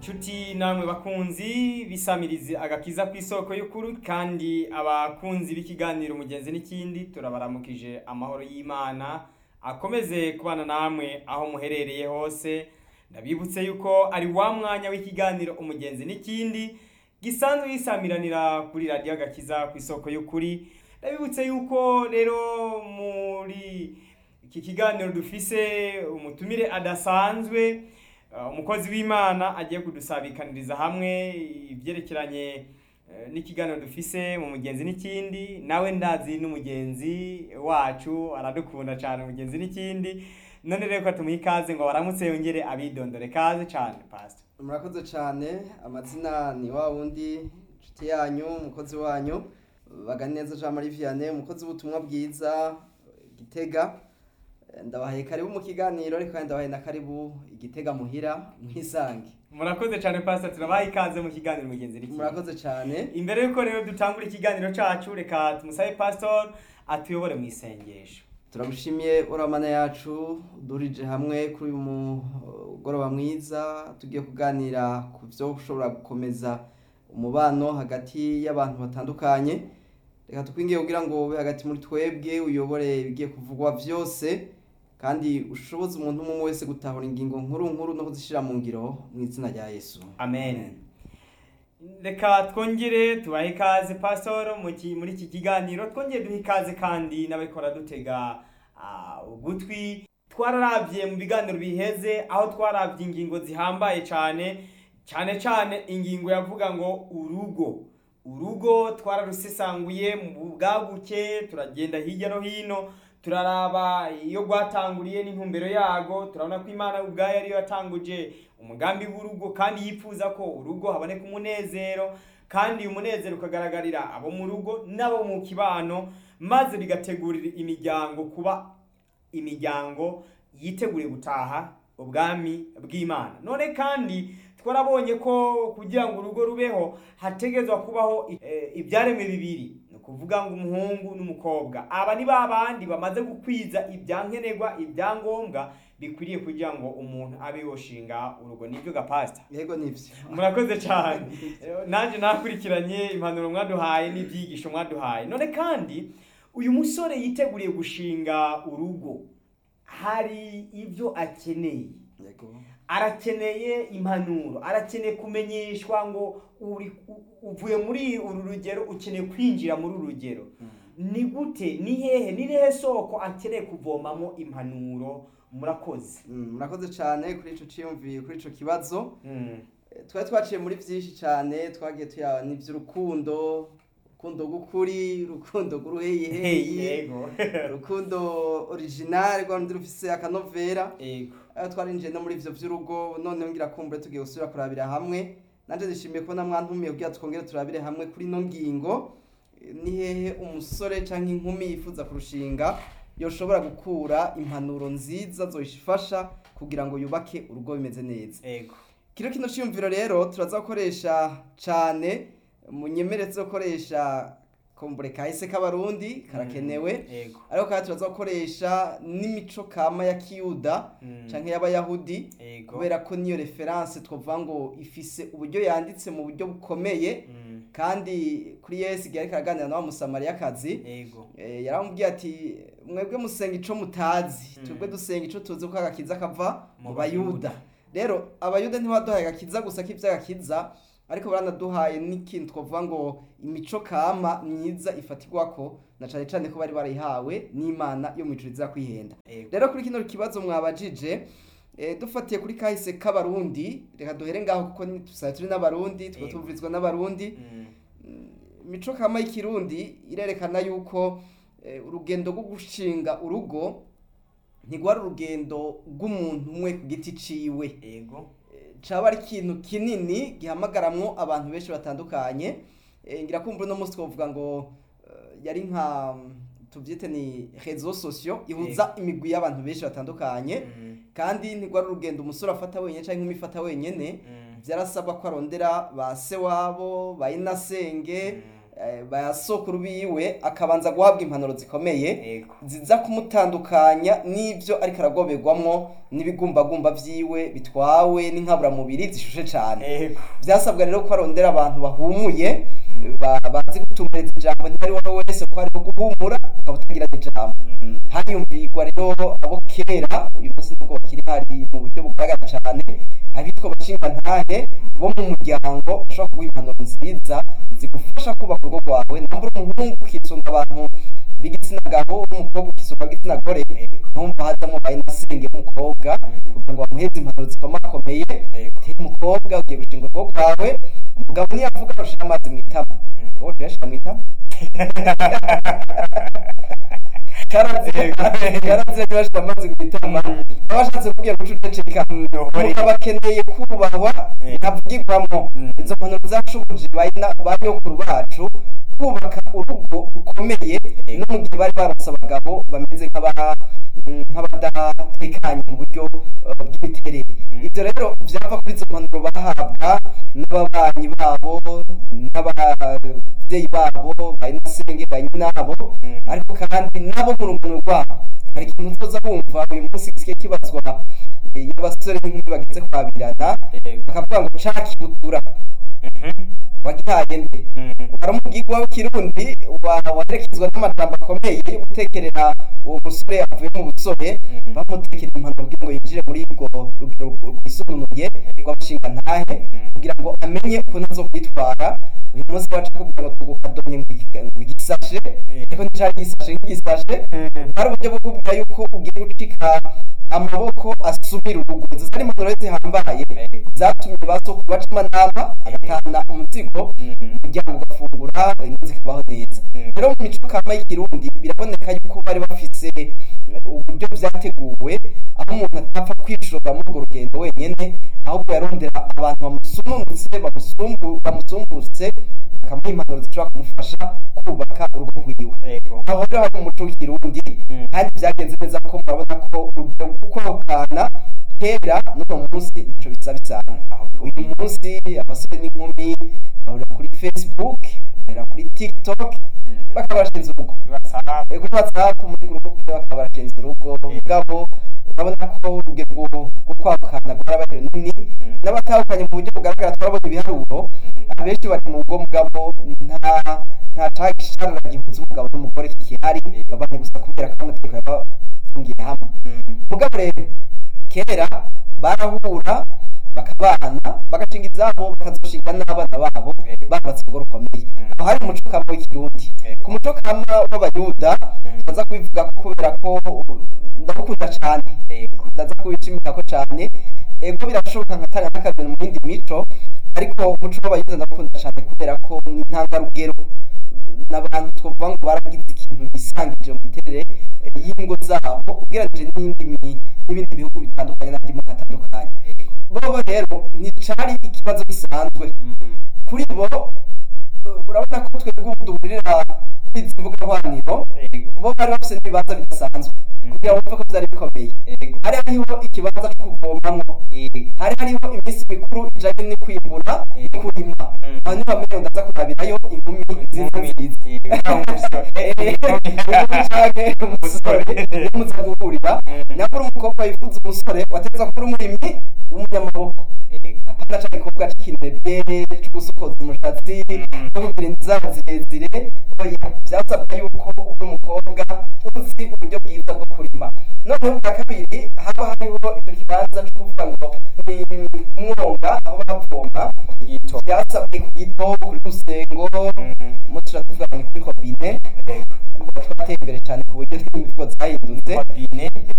inshuti namwe bakunzi bisamirize agakiza ku isoko y'ukuri kandi abakunzi b'ikiganiro umugenzi n'ikindi turabaramukije amahoro y'imana akomeze kubana namwe aho muherereye hose ndabibutse yuko ari wa mwanya w'ikiganiro umugenzi n'ikindi gisanzwe gisamiranira kuri radiyo agakiza ku isoko y'ukuri ndabibutse yuko rero muri iki kiganiro dufise umutumire adasanzwe Uh, umukozi w'imana agiye kudusabikaniriza hamwe ibyerekeranye uh, n'ikiganiro dufise mu mugenzi n'ikindi nawe ndazi n'umugenzi wacu aradukunda cyane umugenzi n'ikindi none rero ko tumuha ikaze ngo baramutse yongere abidondore kaze cyane pastor murakoze cyane amazina ni wa wundi inshuti yanyu umukozi wanyu baganeza jean marie vianney umukozi w'ubutumwa bwiza gitega ndabahaye karibu mu kiganiro ariko kandi ndabahaye na karibu igitega muhira mwisange murakoze cyane pastor turabaha ikaze mu kiganiro mugenzi n'ikindi murakoze cyane imbere yuko rero dutangura ikiganiro cacu reka tumusabe pastor atuyobore mu isengesho turamushimiye uramana yacu durije hamwe kuri uyu mugoroba mwiza tugiye kuganira ku byo ushobora gukomeza umubano hagati y'abantu batandukanye reka tukwingiye kugira ngo ube hagati muri twebwe uyobore ibigiye kuvugwa byose kandi ushoboze umuntu umwe wese gutahura ingingo nkuru nkuru no kuzishyira mu ngiro mu izina rya yesu amen reka twongere tubahe ikaze pastor mu ki- muri iki kiganiro twongere duhe ikaze kandi n'abikora dutega ah, ugutwi twararabye mu biganiro biheze aho twarabye ingingo zihambaye cyane cyane cyane ingingo yavuga ngo urugo urugo twararusesanguye mu bwaguke turagenda hirya no hino turaraba iyo rwatanguriye n'intumbero yago turabona ko imana ubwayo ariyo yatanguje umugambi w'urugo kandi yifuza ko urugo haboneka umunezero kandi umunezero ukagaragarira abo mu rugo n'abo mu kibano maze bigategurira imiryango kuba imiryango yiteguriye gutaha ubwami bw'imana none kandi twarabonye ko kugira ngo urugo rubeho hategezwa kubaho eh, ibyaremwe bibiri ni ukuvuga ngo umuhungu n'umukobwa aba ni ba bandi bamaze gukwiza ibyankenerwa ibyangombwa bikwiriye kugira ngo umuntu abe yoshinga urugo nibyo gapasita yego nibyo murakoze cyane nanjye nakurikiranye impanuro mwaduhaye n'ibyigisho mwaduhaye none kandi uyu musore yiteguriye gushinga urugo hari ibyo akeneye yego arakeneye impanuro arakeneye kumenyeshwa ngo uri u- uvuye muri uru rugero ukeneye kwinjira muri uru rugero ni gute ni hehe ni hehe soko akeneye kuvomamo impanuro murakoze Mm, murakoze cyane kuri icyo cyiyumviye kuri icyo kibazo Mm. Eh, twari twaciye muri byinshi cyane twagiye tuyaba n'iby'urukundo urukundo rw'ukuri urukundo rw'uruheyiheyi yego urukundo original rwa rundi rufise akanovera yego aho twarinjiye no muri ivyo vy'urugo noneho ngira kumbure tugiye gusubira kurabira hamwe nanje nishimiye kubona mwantumiye kugira twongere turabire hamwe kuri ino ngingo Eh, ni hehe umusore canke inkumi yifuza kurushinga yoshobora gukura impanuro nziza zoyifasha kugira ngo yubake urugo bimeze neza yego kino kino cyumviro rero turaza gukoresha cyane munyemere tuzakoresha kombure kahise k'abarundi karakenewe yego ariko kandi turaza gukoresha n'imico kama ya kiyuda Mm. canke y'abayahudi yego kubera ko niyo referanse twavuga ngo ifise uburyo yanditse mu buryo bukomeye Mm. kandi kuri yesu igihe ariko araganira na wa musamariyakazi yego Eh, yaramubwiye ati mwebwe musenga ico mutazi Mm. twebwe dusenga ico tuzi ko agakiza kava Mu mu Bayuda. bayuda rero abayuda ntibaduhaye agakiza gusa k'ivy'agakiza ariko baranaduhaye n'ikintu twavuga ngo imico kama myiza ifatirwako na cane cane ko bari barayihawe n'imana yo mw'ijuru iza kwihenda yego rero kuri kino kibazo mwabajije eh, dufatiye kuri kahise k'abarundi reka duhere ngaho kuko ni- dusanzwe turi n'abarundi tuba Yego. tuvurizwa n'abarundi Mm. imico kama y'ikirundi irerekana yuko eh, urugendo rwo gushinga urugo ntigwari urugendo rw'umuntu umwe ku giti ciwe yego Eh, caba ari ikintu kinini gihamagaramwo abantu benshi batandukanye Eh, ngira kumva uno munsi twavuga ngo eh, yari nka mm, tuvyite ni réseaux sociaux ihuza imigwi y'abantu benshi batandukanye Mm. kandi ntigwari urugendo umusore afata wenyene canke inkumi ifata wenyene Mm. vyarasabwa ko arondera ba se wabo ba inasenge Mm. eh, ba sokuru biwe akabanza guhabwa impanuro zikomeye yego ziza kumutandukanya n'ibyo ariko aragoberwamwo n'ibigumbagumba vyiwe bitwawe n'inkaburamubiri zishushe cane yego vyasabwa rero ko arondera abantu bahumuye ba- bazi gutumbereza ijambo ntihari wowe wese ko hariho guhumura ukaba utagira n'ijambo Mm. hariyumvirwa rero abo kera uyu munsi nubwo bakiri hari mu buryo bugaragara cyane abitwa abashingantahe bo mu muryango bashobora kuguha impanuro nziza zigufasha kubaka urugo rwawe nambura umuhungu ukisunga abantu b'igitsina gabo n'umukobwa ukisunga igitsina gore yego numva hazamo bayinasenge w'umukobwa kugira ngo bamuheze impanuro zikomakomeye yego te umukobwa ugiye gushinga urugo rwawe umugabo niyavuga arusha amazi mu itama ngo tuyashira mu itama karanze karanze ntibashira amazi mu itama baba bashatse kubwira guca uceceka umugabo akeneye kubahwa Eh. ntavugirwamo Mm. izo mpanuro zashoboje bayina ba nyokuru bacu kubaka urugo rukomeye Eh. no mu gihe bari baronse abagabo bameze nk'aba mm, nk'abadatekanye mu buryo uh, bw'imiterere Mm. ibyo rero byava kuri izo mpanuro bahabwa n'ababanyi babo n'ababyeyi babo bayinasenge bayinabo Mm. ariko kandi nabo mu rungano rwabo hari ikintu uzoza wumva uyu munsi gisigaye kibazwa eh, y'abasore n'inkumi bageze kwabirana yego bakavuga ngo ca kibutura Mhm. wagihaye nde Mm. hari umugigwa w'ikirundi wa- waherekezwa n'amajambo akomeye yo gutekerera uwo musore avuye mu busore Mm. bamutekera impanuro kugira ngo yinjire muri urwo rugero rwisununuye rw'abashingantahe Mm. kugira ngo amenye ukuntu azo kwitwara uyu munsi wacu kugira ngo tugukadonye ngo igi- ngo igisashe ariko nticari igisashe nk'igisashe Mm. hari uburyo bwo kubwira yuko ugiye gucika amaboko asubira urugo izo zari impanuro zihambaye Yego. zatumye ba sokuru baca amanama agatahana umuzigo Mm. umuryango ugafungura ingo zikabaho neza Mm. rero mu mico kama y'ikirundi biraboneka yuko bari bafise eh, uburyo vyateguwe aho umuntu atapfa kwishora muri urwo rugendo wenyene ahubwo yarondera abantu bamusununutse bamusumbu- bamusumbutse bakamuha impanuro zishobora kumufasha kubaka urugo rwiwe Yego. aho rero hari umuco w'ikirundi Mm. kandi byagenze neza ko murabona ko urugero rwo kwahukana kera n'uno munsi ntaco bisa bisana uyu munsi abasore n'inkumi bahurira kuri facebook bahurira kuri tiktok Mm. bakaba bashinze urugo WhatsApp. Eh, kuri whatsapp muri gurupe bakaba barashinze urugo ubwabo urabona ko urugero rwo rwo kwahukana rwarabaye runini Mm. n'abatahukanye mu buryo bugaragara turabona ibiharuro Mm. abenshi bari mu bwo mugabo nta nta cagisharira gihuza umugabo n'umugore kikihari babanye gusa kubera ko amategeko yabafungiye hamwe Mm. mugabo rero kera barahura bakabana bagashinga izabo bakazoshinga n'abana babo Yego. barubatse urugo rukomeye Mm. aho hari umuco kama w'ikirundi Yego. ku muco kama w'abayuda Mm. baza kubivuga ko kubera ko ndawukunda cane Yego. ndaza kubishimira ko cane ego birashoboka nkatanga n'akarero mu yindi mico ariko umuco w'abayuda ndawukunda cane kubera ko ni intangarugero n'abantu twovuga ngo baragize ikintu bisangije mu miterere eh, y'ingo zabo ugereranije n'iyindi mi- n'ibindi bihugu bitandukanye n'andi moko atandukanye Yego. bobo rero nticari ikibazo gisanzwe Mm. kuri bo eh, urabona ko twebwe ubu duhurira kuri izi mbuga nkoranyambaga Yego. bo bari bafise n'ibibanza bidasanzwe Mm. kugira ngo bumve ko vyari bikomeye Yego. hari hariho ikibanza co kuvomamwo Yego. hari hariho iminsi mikuru ijanye no kwimbura no kurima Mm. aho niho bamenye ndaza kurabirayo inkumi nziza nziza Yego. Nta umusore. canke umusore niyo muza guhurira Mm. nyakuri umukobwa yifuza umusore wategereza kuba uri umurimyi w'umunyamaboko Yego. apana ca gikobwa c'ikinebwe co gusokoza umushatsi Mm. no kugira inzara zirezire oya vyasabwa yuko uri umukobwa uzi uburyo bwiza bwo kurima noneho bwa kabiri haba hariho ico kibanza co kuvuga ngo ni umwonga aho bavoma Yito. vyasabwe ku gito kuri rusengo Mm. umunsi tuvuga ngo ni kuri robine Yego. twateye imbere cane ku buryo n'imivugo zahindutse Robine.